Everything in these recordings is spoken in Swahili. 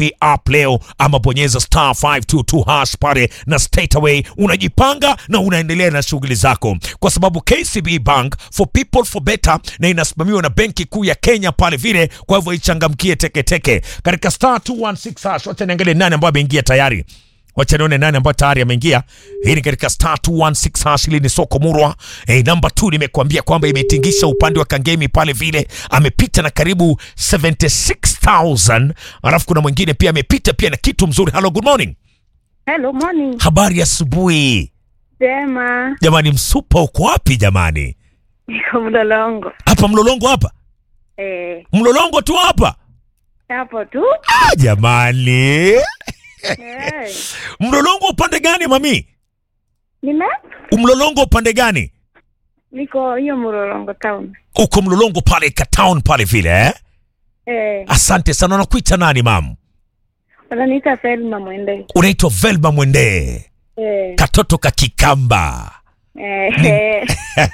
app leo ama bonyeza star 522 hash pale na straight away unajipanga na unaendelea na shughuli zako, kwa sababu KCB Bank for people for better na inasimamiwa na Benki Kuu ya Kenya pale vile. Kwa hivyo ichangamkie teketeke katika star 216 hash. Wacha niangalie nani ambaye ameingia tayari. Wacha nione nani ambayo tayari ameingia. Hii ni katika star 216 hash. Hili ni soko murwa. Eh, namba 2 nimekuambia kwamba imetingisha upande wa Kangemi pale vile, amepita na karibu 76000 alafu kuna mwingine pia amepita pia na kitu mzuri. Hello, good morning. Hello, morning. Habari ya asubuhi Jema. jamani. Msupa uko wapi jamani? Niko Mlolongo. Hapa Mlolongo hapa, Eh, Mlolongo tu hapa. hapo tu. Ah, jamani, Eh. Mlolongo upande gani mami? Nime? Mlolongo upande gani? Niko hiyo Mlolongo town. Uko Mlolongo pale Katown pale vile eh? Eh, Asante sana. Unakuita nani mam? wananiita Selma Mwende. Unaitwa Velma Mwende, Eh. katoto ka Kikamba. Eh. eh.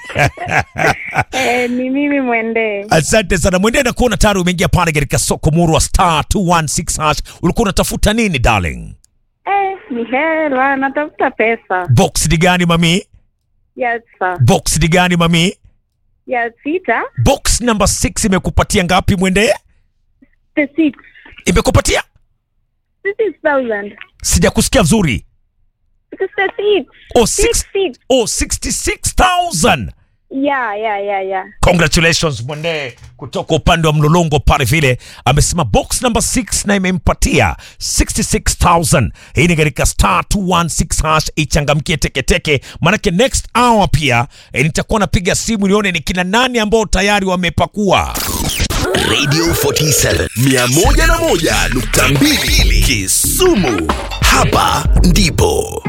Eh, ni mimi Mwende. Asante sana Mwende, na kuona tayari umeingia pale katika soko murwa star 216 hash. Ulikuwa unatafuta nini darling? Eh, ni hela, natafuta pesa. Box ni gani mami? Ya sa. Box ni gani mami? Ya sita. Box number 6 imekupatia ngapi Mwende? The six. Imekupatia? Six thousand. Sijakusikia vizuri. It is the six. Oh, Six, six, six. oh 66000. Yeah, yeah, yeah, yeah. Congratulations Mwende kutoka upande wa Mlolongo pale vile, amesema box number 6 na imempatia 66000. Hii ni katika star 216 hash, ichangamkie teketeke, manake next hour pia eh, nitakuwa napiga simu nione ni kina nani ambao tayari wamepakua. Radio 47 101.2 Kisumu. Hapa ndipo